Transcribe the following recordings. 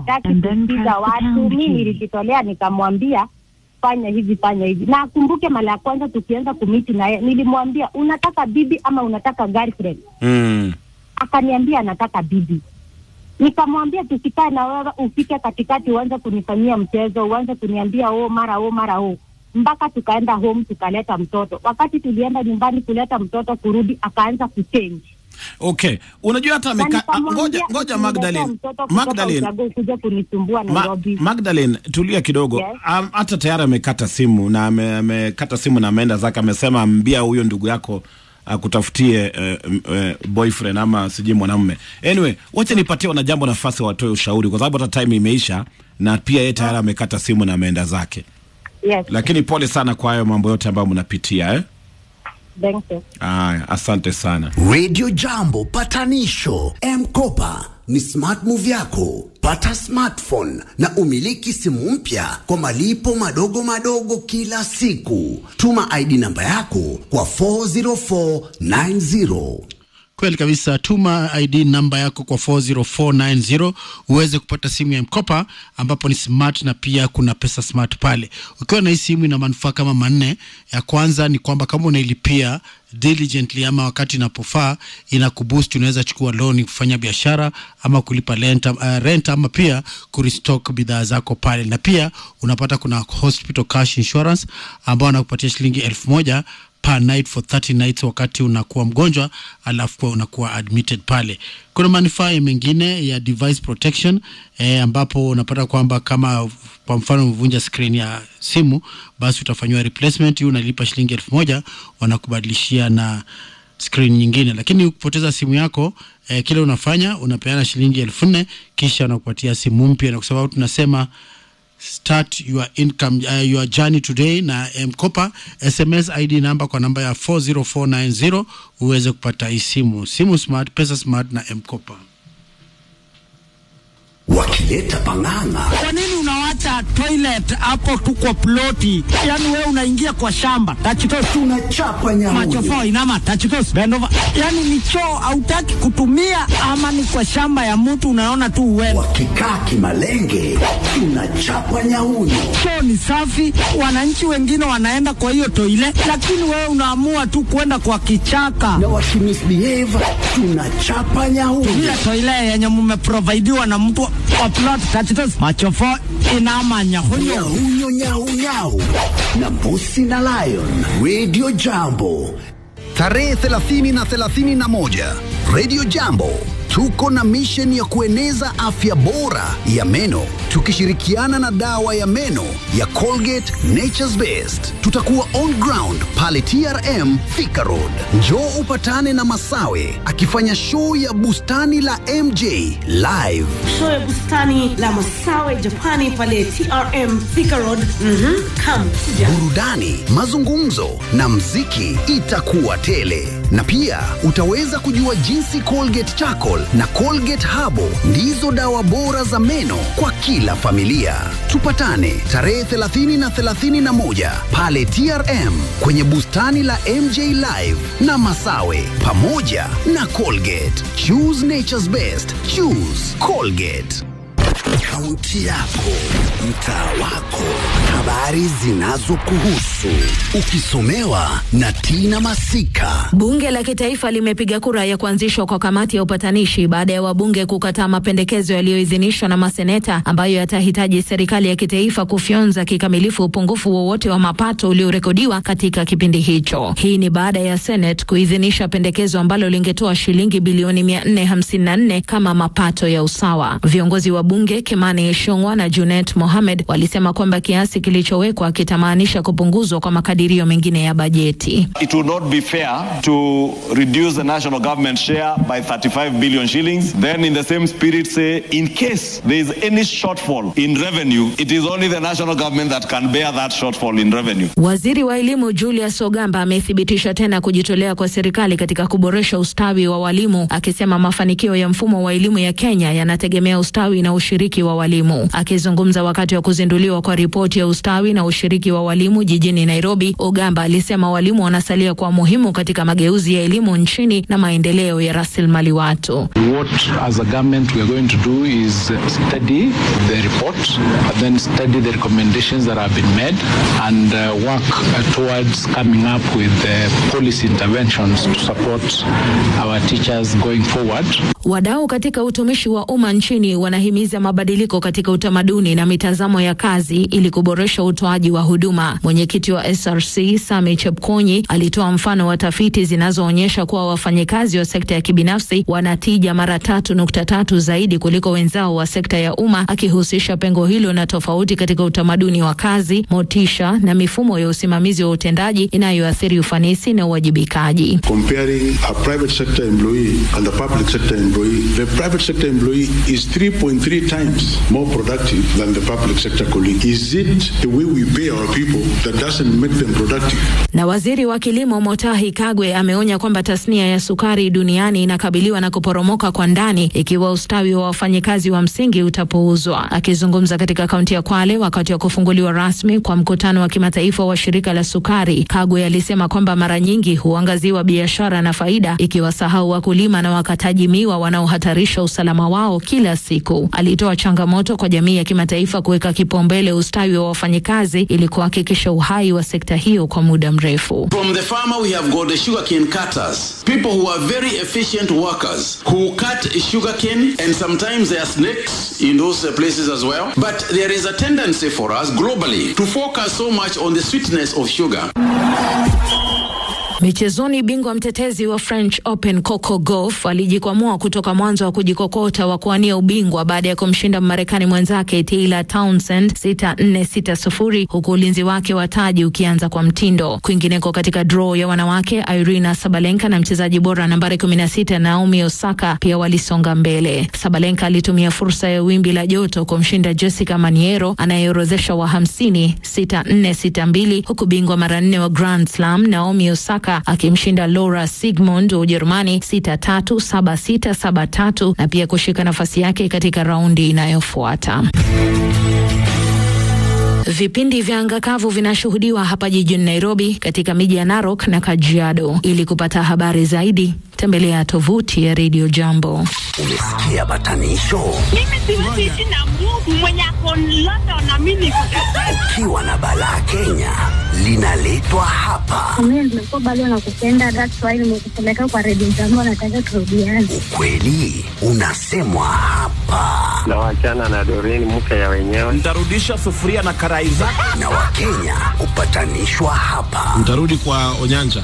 hataki and then kusikiza press the watu. pound Mi key. nilijitolea nikamwambia fanya hivi fanya hivi, na akumbuke mara ya kwanza tukianza kumiti naye nilimwambia unataka bibi ama unataka girlfriend? Mm. Akaniambia anataka bibi. Nikamwambia tusikae na wewe ufike katikati uanze kunifanyia mchezo, uanze kuniambia oh mara oh mara oh, mpaka tukaenda home tukaleta mtoto. Wakati tulienda nyumbani kuleta mtoto, kurudi akaanza kuchange Okay, unajua hata Na ameka... ah, nikamwambia ngoja ngoja ukiniletea Magdalene, mtoto kutoka Magdalene, ushago kuja kunisumbua Ma, Nairobi. Magdalene tulia kidogo. Yes. Am- Hata tayari amekata simu na ame- amekata simu na ameenda zake, amesema ambia huyo ndugu yako akutafutie uh, uh, boyfriend ama sijui mwanamume. Anyway, wacha nipatie wanajambo nafasi watoe ushauri, kwa sababu hata time imeisha na pia yeye tayari amekata simu na ameenda zake. Yes, Lakini pole sana kwa hayo mambo yote ambayo mnapitia eh? thank you. Aya, asante sana. Radio Jambo patanisho M-Kopa ni smart move yako. Pata smartphone na umiliki simu mpya kwa malipo madogo madogo kila siku. Tuma ID namba yako kwa 40490. Kweli kabisa, tuma ID namba yako kwa 40490 uweze kupata simu ya mkopa ambapo ni smart na pia kuna pesa smart pale. Ukiwa na hii simu ina manufaa kama manne. Ya kwanza ni kwamba kama unailipia diligently ama wakati inapofaa inakuboost, unaweza chukua loan kufanya biashara ama kulipa rent, uh, rent ama pia kurestock bidhaa zako pale, na pia unapata kuna hospital cash insurance ambao wanakupatia shilingi elfu moja per night for 30 nights wakati unakuwa mgonjwa alafu kwa unakuwa admitted pale. Kuna manufaa mengine ya device protection eh, ambapo unapata kwamba kama kwa mfano umevunja screen ya simu, basi utafanyiwa replacement. Hiyo unalipa shilingi elfu moja wanakubadilishia na screen nyingine. Lakini ukipoteza simu yako eh, kile unafanya unapeana shilingi elfu nne kisha wanakupatia simu mpya, na kwa sababu tunasema start your income uh, your journey today na mkopa sms id namba kwa namba ya 40490 uweze kupata hii simu simu smart pesa smart na mkopa Wakileta pang'ang'a Kwa nini unawacha toilet hapo tu kwa ploti? Yaani wewe unaingia kwa shamba. Tachitos tunachapa nyamunyu. machofo inama tachitos bend over. Yaani ni choo hautaki kutumia ama ni kwa shamba ya mtu unaona tu uende. Wakikaa kimalenge tunachapa nyahunyu. Choo ni safi, wananchi wengine wanaenda kwa hiyo toilet, lakini wewe unaamua tu kwenda kwa kichaka. Na wakimisbehave tunachapa nyahunyu. Ile toilet yenye mmeprovidiwa na mtu wa plot tachitos machofo inama nyahunyo. Nyahunyo nyahunyahu na mbusi na lion. Radio Jambo tarehe 30 na 31 Radio Jambo tuko na mission ya kueneza afya bora ya meno tukishirikiana na dawa ya meno ya Colgate Nature's Best. Tutakuwa on ground pale TRM Thika Road. Njoo upatane na Masawe akifanya show ya bustani la MJ live. show ya bustani la Masawe Japani pale TRM Thika Road. Mhm, come kuja. burudani, mazungumzo na mziki itakuwa tele, na pia utaweza kujua jinsi Colgate Charcoal na Colgate Habo ndizo dawa bora za meno kwa kila familia. Tupatane tarehe 30 na 31 pale TRM kwenye bustani la MJ Live na Masawe pamoja na Colgate. Choose nature's best. Choose Colgate. Kaunti yako, mtaa wako, habari zinazokuhusu, ukisomewa na Tina Masika. Bunge la Kitaifa limepiga kura ya kuanzishwa kwa kamati ya upatanishi baada ya wabunge kukataa mapendekezo yaliyoidhinishwa na maseneta ambayo yatahitaji serikali ya kitaifa kufyonza kikamilifu upungufu wowote wa mapato uliorekodiwa katika kipindi hicho. Hii ni baada ya Senate kuidhinisha pendekezo ambalo lingetoa shilingi bilioni 454 kama mapato ya usawa. Viongozi wa bunge Kimani Ichung'wah na Junet Mohamed walisema kwamba kiasi kilichowekwa kitamaanisha kupunguzwa kwa makadirio mengine ya bajeti. It would not be fair to reduce the national government share by 35 billion shillings. Then, in the same spirit, say, in case there is any shortfall in revenue, it is only the national government that can bear that shortfall in revenue. Waziri wa elimu Julius Ogamba amethibitisha tena kujitolea kwa serikali katika kuboresha ustawi wa walimu, akisema mafanikio ya mfumo wa elimu ya Kenya yanategemea ustawi na ushiriki wa walimu. walimu. Akizungumza wakati wa kuzinduliwa kwa ripoti ya ustawi na ushiriki wa walimu jijini Nairobi, Ogamba alisema walimu wanasalia kwa muhimu katika mageuzi ya elimu nchini na maendeleo ya rasilimali watu. What as a government we are going to do is uh, study the report, and then study the recommendations that have been made and uh, work uh, towards coming up with uh, policy interventions to support our teachers going forward. Wadau katika utumishi wa umma nchini wanahimiza mabadiliko katika utamaduni na mitazamo ya kazi ili kuboresha utoaji wa huduma. Mwenyekiti wa SRC Sami Chepkonyi alitoa mfano wa tafiti zinazoonyesha kuwa wafanyikazi wa sekta ya kibinafsi wanatija mara tatu nukta tatu zaidi kuliko wenzao wa sekta ya umma, akihusisha pengo hilo na tofauti katika utamaduni wa kazi, motisha na mifumo ya usimamizi wa utendaji inayoathiri ufanisi na uwajibikaji. Comparing a private sector employee and a public sector employee, the private sector employee is 3.3 times more productive than the public sector colleague. Is it the way we pay our people that doesn't make them productive? Na waziri wa kilimo Motahi Kagwe ameonya kwamba tasnia ya sukari duniani inakabiliwa na kuporomoka kwa ndani ikiwa ustawi wa wafanyikazi wa msingi utapuuzwa. Akizungumza katika kaunti ya Kwale wakati wa kufunguliwa rasmi kwa mkutano wa kimataifa wa shirika la sukari, Kagwe alisema kwamba mara nyingi huangaziwa biashara na faida, ikiwasahau wakulima na wakataji miwa wanaohatarisha usalama wao kila siku. Alitoa changamoto kwa jamii ya kimataifa kuweka kipaumbele ustawi wa wafanyikazi ili kuhakikisha uhai wa sekta hiyo kwa muda mrefu. From the farmer, we have got the sugarcane cutters, people who are very efficient workers who cut sugarcane, and sometimes there are snakes in those uh, places as well. But there is a tendency for us globally to focus so much on the sweetness of sugar. Michezoni, bingwa mtetezi wa French Open Coco Gauff alijikwamua kutoka mwanzo wa kujikokota wa kuwania ubingwa baada ya kumshinda Mmarekani mwenzake Taylor Townsend 6-4 6-0, huku ulinzi wake wa taji ukianza kwa mtindo. Kwingineko katika draw ya wanawake, Irina Sabalenka na mchezaji bora nambari 16 Naomi Osaka pia walisonga mbele. Sabalenka alitumia fursa ya wimbi la joto kumshinda Jessica Maniero anayeorodhesha wa 50 6-4 6-2, huku bingwa mara nne wa Grand Slam Naomi Osaka akimshinda Laura Sigmund wa Ujerumani 6-3 7-6 7-3 na pia kushika nafasi yake katika raundi inayofuata. Vipindi vya anga kavu vinashuhudiwa hapa jijini Nairobi, katika miji ya Narok na Kajiado. Ili kupata habari zaidi, tembelea tovuti ya Radio Jambo. Umesikia batanisho? Mimi siwezi ishi na Mungu mwenye ako London na mimi niko Ukiwa na balaa Kenya linaletwa hapa. Mimi nimekuwa bado nakupenda, that's why nimekupeleka kwa redio jambo, nataka turudiane. Ukweli unasemwa hapa, na wachana na Doreen mke ya wenyewe. Nitarudisha sufuria na karai zako. na Wakenya hupatanishwa hapa. Mtarudi kwa Onyanja.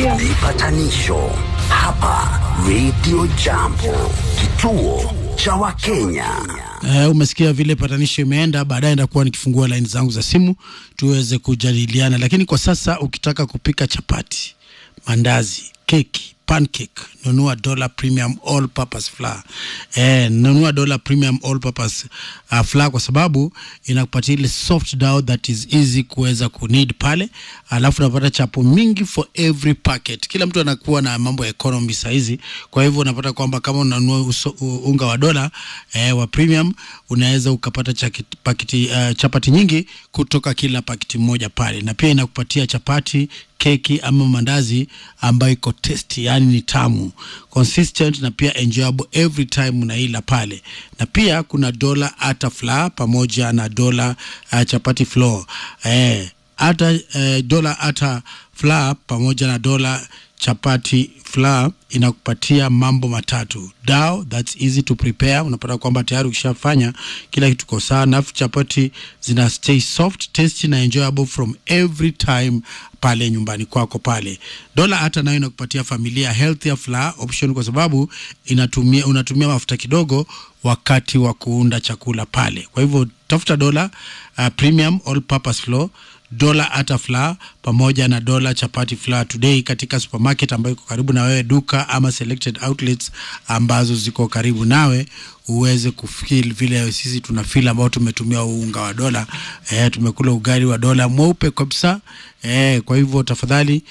Vipatanisho hapa Radio Jambo, kituo cha Wakenya. Uh, umesikia vile patanisho imeenda. Baadaye ndakuwa nikifungua laini zangu za simu tuweze kujadiliana, lakini kwa sasa ukitaka kupika chapati, mandazi, keki, pancake, nunua Dollar Premium All Purpose Flour. Eh, nunua Dollar Premium All Purpose uh, Flour kwa sababu inakupatia ile soft dough that is easy kuweza kunid pale, alafu unapata chapo mingi for every packet. Kila mtu anakuwa na mambo ya economy saizi, kwa hivyo unapata kwamba kama unanunua uso, u- unga wa dola eh, wa premium unaweza ukapata chaki- pakiti, uh, chapati nyingi kutoka kila pakiti moja pale, na pia inakupatia chapati keki ama mandazi ambayo iko tasty, yani ni tamu consistent na pia enjoyable every time unaila pale, na pia kuna dola ata flour pamoja na dola uh, chapati flour eh, hata eh, dola hata flour pamoja na dola chapati flour inakupatia mambo matatu dao that's easy to prepare unapata kwamba tayari ukishafanya kila kitu ko sawa nafu chapati zina stay soft tasty na enjoyable from every time pale nyumbani kwako pale dola hata nayo inakupatia familia healthier flour option kwa sababu inatumia unatumia mafuta kidogo wakati wa kuunda chakula pale kwa hivyo tafuta dola uh, premium all purpose flour dola ata flour pamoja na dola chapati flour today katika supermarket ambayo iko karibu na wewe duka ama selected outlets ambazo ziko karibu nawe uweze kufeel vile sisi tuna feel ambao tumetumia huu unga wa dola eh, tumekula ugali wa dola mweupe kabisa eh, kwa hivyo tafadhali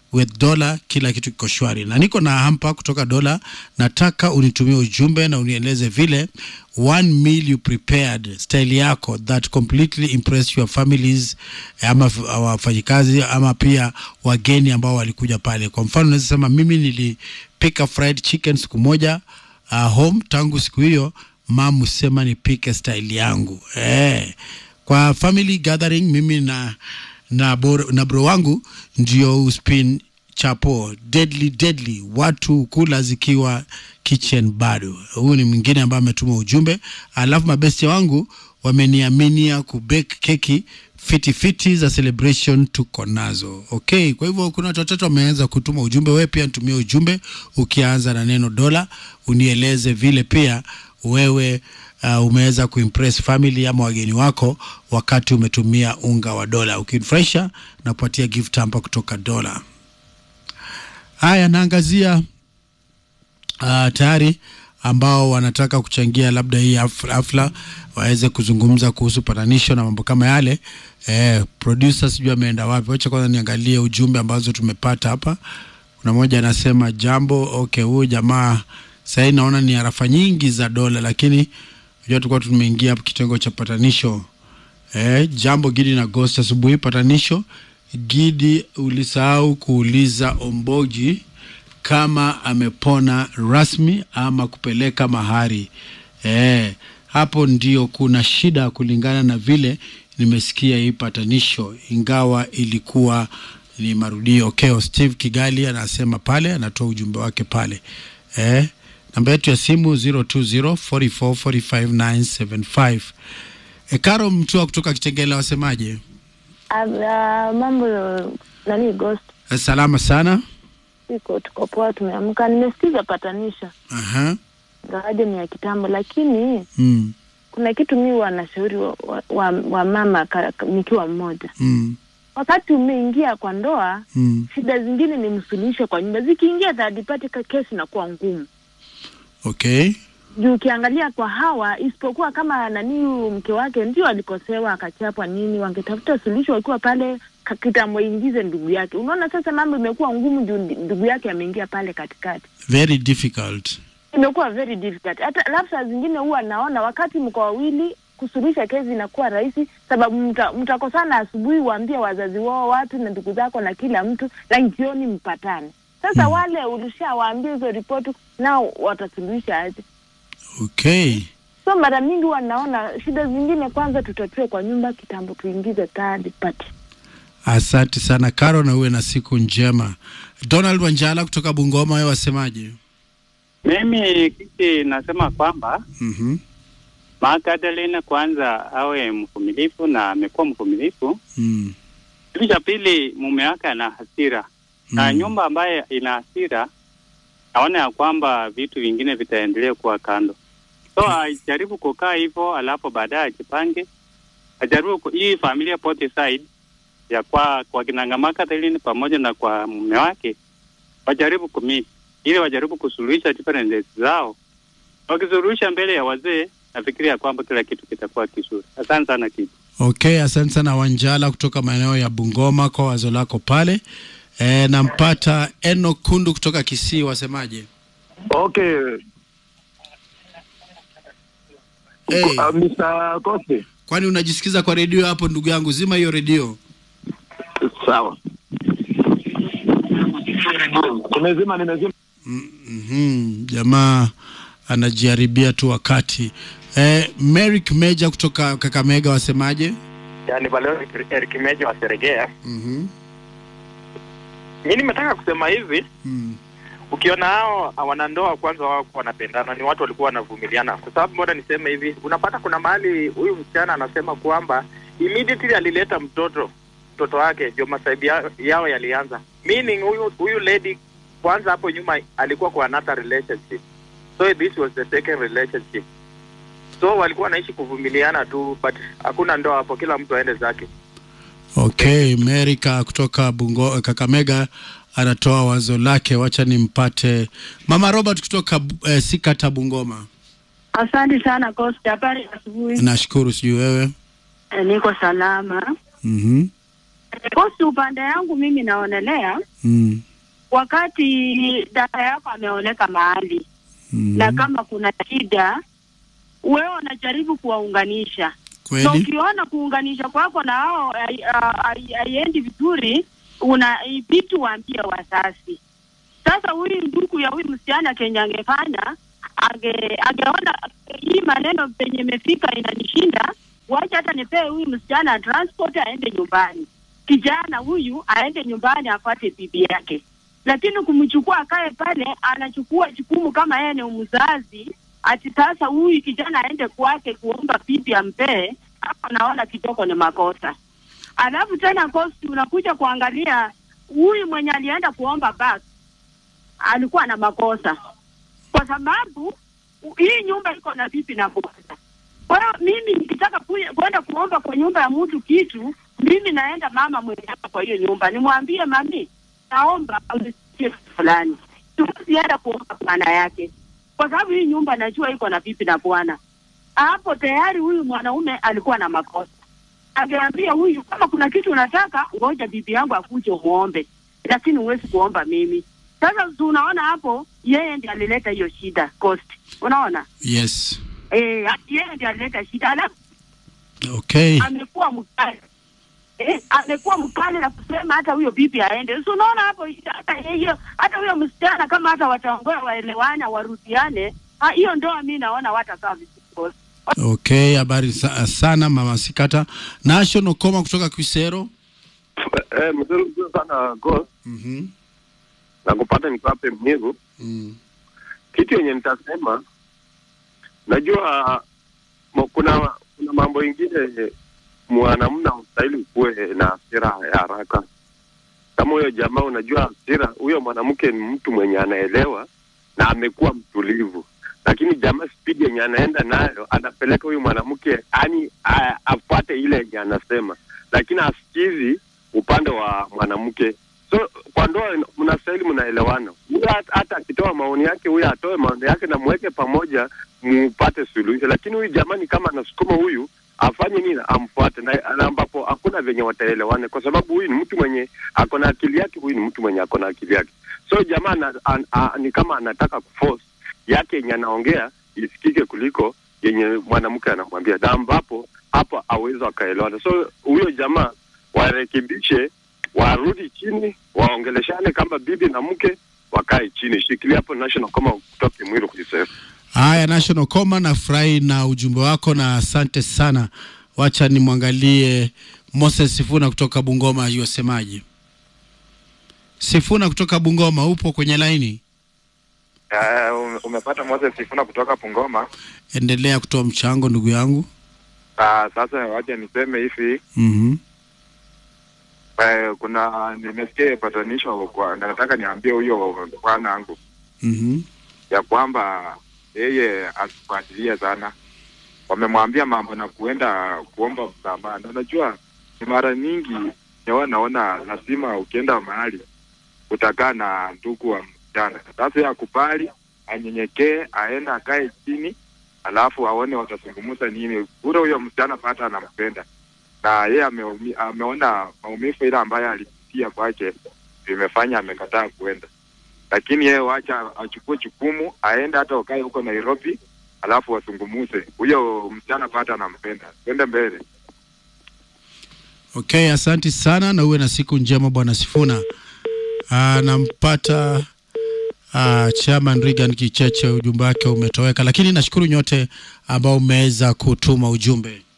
with dola kila kitu kiko shwari na niko na hampa kutoka dola nataka unitumie ujumbe na unieleze vile one meal you prepared style yako that completely impress your families ama f- wafanyikazi ama pia wageni ambao walikuja pale kwa mfano unaweza sema mimi nilipika fried chicken siku moja uh, home tangu siku hiyo mam husema nipike style yangu eh. kwa family gathering mimi na na, bor, na bro wangu ndio uspin chapo deadly deadly watu kula zikiwa kitchen bado huyu ni mwingine ambaye ametuma ujumbe alafu mabesti wangu wameniaminia kubake keki fiti fiti za celebration tuko nazo okay kwa hivyo kuna watu watatu wameanza kutuma ujumbe wewe pia nitumie ujumbe ukianza na neno dola unieleze vile pia wewe uh, umeweza kuimpress family ama wageni wako wakati umetumia unga wa dola ukinifurahisha na kupatia gift hapa kutoka dola haya naangazia uh, tayari ambao wanataka kuchangia labda hii haf- hafla waweze kuzungumza kuhusu patanisho na mambo kama yale eh, producer sijui ameenda wapi wacha kwanza niangalie ujumbe ambazo tumepata hapa kuna mmoja anasema jambo okay huyu jamaa sahii naona ni harafa nyingi za dola lakini unajua tulikuwa tumeingia hapo kitengo cha patanisho eh, jambo gidi na ghost asubuhi patanisho gidi ulisahau kuuliza omboji kama amepona rasmi ama kupeleka mahari eh, hapo ndio kuna shida kulingana na vile nimesikia hii patanisho ingawa ilikuwa ni marudio okay, steve kigali anasema pale anatoa ujumbe wake pale eh, namba yetu ya simu 0204445975 e, karo mtua kutoka kitengela wasemaje Uh, mambo nani ghost Eh, salama sana iko tuko poa tumeamka nimesikiza patanisha Aha. ngawaje ni ya kitambo lakini Mm. kuna kitu mi wanashauri wa, wa, wa, wa mama ka, ka- nikiwa mmoja Mm. wakati umeingia kwa ndoa Mm. shida zingine ni msuluhisho kwa nyumba zikiingia third party ka kesi inakuwa ngumu okay juu ukiangalia kwa hawa isipokuwa kama nani huyu mke wake ndio alikosewa akachapwa nini wangetafuta suluhisho wakiwa pale ka- kitambo ingize ndugu yake unaona sasa mambo imekuwa ngumu juu ndi- ndugu yake ameingia pale katikati very difficult imekuwa very difficult hata alafu saa zingine huwa naona wakati mko wawili kusuluhisha kesi inakuwa rahisi sababu mta- mtakosana asubuhi waambie wazazi wao watu na ndugu zako na kila mtu na jioni mpatane sasa hmm. wale ulishawaambia hizo ripoti nao watasuluhisha aje okay so mara mingi huwa naona shida zingine kwanza tutatue kwa nyumba kitambo tuingize third party asante sana karo na uwe na siku njema donald wanjala kutoka bungoma wewe wasemaje Mimi kiki nasema kwamba mm-hmm. Magdalene kwanza awe mvumilivu na amekuwa mvumilivu. mm. Kitu cha pili, mume wake ana hasira na Mm. nyumba ambaye ina hasira, naona ya kwamba vitu vingine vitaendelea kuwa kando, so ajaribu kukaa hivyo, alafu baadaye ajipange, ajaribu ku- hii familia pote side ya kwa kwa kina Magdalene pamoja na kwa mume wake wajaribu kumit ili wajaribu kusuluhisha differences zao. Wakisuluhisha mbele ya wazee, nafikiria kwamba kila kitu kitakuwa kizuri. Asante sana kitu. okay asante sana wanjala kutoka maeneo ya bungoma kwa wazo lako pale e, nampata eno kundu kutoka kisii wasemaje Okay. hey. Uh, Mr. Kosi. kwani unajisikiza kwa redio hapo ndugu yangu zima hiyo redio Sawa. Nimezima, nimezima. mm-hmm. jamaa anajiharibia tu wakati e, merik meja kutoka kakamega wasemaje yani Valero Eric Meja wa Seregea. mm-hmm. Mi nimetaka kusema hivi mm. ukiona hao wanandoa kwanza wao wanapendana, ni watu walikuwa wanavumiliana, kwa sababu mbona niseme hivi, unapata kuna mahali huyu msichana anasema kwamba immediately alileta mtoto mtoto wake ndio masaibu ya- yao yalianza, meaning huyu huyu lady kwanza hapo nyuma alikuwa kwa another relationship, so this was the second relationship, so walikuwa wanaishi kuvumiliana tu, but hakuna ndoa hapo, kila mtu aende zake. okay merika kutoka bungo kakamega anatoa wazo lake wacha nimpate mama robert kutoka eh, sikata bungoma Asante sana Costa, habari ya asubuhi. nashukuru sijui wewe Eh, Niko salama. mm-hmm. Kosi, upande yangu mimi naonelea Mm. wakati dada yako ameoleka mahali Mm. na kama kuna shida, wewe unajaribu kuwaunganisha Kweli. na ukiona kuunganisha kwako na hao hai- ha- hai- haiendi vizuri, una ibidi waambie wazazi. Sasa huyu ndugu ya huyu msichana kenye angefanya ange angeona hii maneno penye imefika inanishinda, wacha hata nipee huyu msichana transport aende nyumbani, kijana huyu aende nyumbani apate bibi yake. Lakini kumchukua akae pale, anachukua jukumu kama yeye ni mzazi, ati sasa huyu kijana aende kwake kuomba bibi ampee, hapo naona kitoko ni makosa. Alafu tena kosti, unakuja kuangalia huyu mwenye alienda kuomba basi alikuwa na makosa, kwa sababu u- hii nyumba iko na bibi na bwana. Kwa hiyo mimi nikitaka kuya- kwenda kuomba kwa nyumba ya mtu kitu, mimi naenda mama mwenye hapa kwa hiyo nyumba, nimwambie mami, naomba unisaidie kitu fulani. Siwezi kuomba maana yake, kwa sababu hii nyumba najua iko na bibi na bwana. Hapo tayari huyu mwanaume alikuwa na makosa. Angeambia huyu, kama kuna kitu unataka, ngoja bibi yangu akuje umuombe, lakini huwezi kuomba mimi. Sasa si unaona hapo, yeye ndiye alileta hiyo shida cost, unaona Yes. eh, yeye ndiye alileta shida, alafu Okay. amekuwa mkali eh, amekuwa mkali na kusema hata huyo bibi aende. Si unaona hapo, hata hiyo hata huyo msichana kama hata wataongoa waelewana, warudiane, ah, hiyo ndoa mi naona watakaa vizuri cost. Okay, habari sa sana mama Sikata. National Koma kutoka Kisero. Eh, mzuri mzuri sana go. Mhm. Na kupata nikuwape mnyevu. Mm. Kitu yenye nitasema najua mo, kuna kuna mambo ingine mwanamume ustahili kuwe na hasira ya haraka. Kama huyo jamaa, unajua hasira, huyo mwanamke ni mtu mwenye anaelewa na amekuwa mtulivu, lakini jamaa spidi yenye anaenda nayo anapeleka huyu mwanamke yani afuate ile yenye anasema, lakini asikizi upande wa mwanamke. So kwa ndoa ina- mnastahili mnaelewana. Huyo hata- hata akitoa maoni yake, huyo atoe maoni yake na mweke pamoja, mupate suluhisho. Lakini huyu jamani, kama anasukuma huyu afanye nini, amfuate na, na ambapo hakuna venye wataelewane, kwa sababu huyu ni mtu mwenye ako na akili yake, huyu ni mtu mwenye ako na akili yake. So jamaa ana- an, a, ni kama anataka kuforce yake yenye anaongea isikike kuliko yenye mwanamke anamwambia, na ambapo hapo awezi wakaelewana. So huyo jamaa warekebishe, warudi chini, waongeleshane kama bibi na mke, wakae chini. Shikilia hapo national kama kutoka Mwiru kujisema. Haya, National Koma, nafurahi na ujumbe wako na asante sana. Wacha nimwangalie Moses Sifuna kutoka Bungoma, yuasemaje? Sifuna kutoka Bungoma, upo kwenye laini? Uh, umepata Moses Sifuna kutoka Pungoma. Endelea kutoa mchango ndugu yangu. Uh, sasa wacha niseme hivi Mhm. uh, kuna nimesikia patanisho kwa na nataka niambie huyo bwana wangu Mhm. ya kwamba yeye asifuatilie sana. Wamemwambia mambo na kuenda kuomba msamaha, na unajua ni mara nyingi nyewe naona lazima ukienda mahali utakaa na ndugu wa msichana. Sasa yeye akubali, anyenyekee, aende akae chini, alafu aone watazungumza nini. Ule huyo msichana pata anampenda na yeye ameumi, ameona maumivu ile ambayo alipitia kwake vimefanya amekataa kuenda, lakini yeye wacha achukue jukumu, aende hata wakae huko Nairobi, alafu wazungumuze. Huyo msichana pata anampenda, twende mbele. Okay, asanti sana na uwe na siku njema bwana Sifuna. Ah, nampata ah, Chairman Regan Kicheche, ujumbe wake umetoweka, lakini nashukuru nyote ambao mmeweza kutuma ujumbe.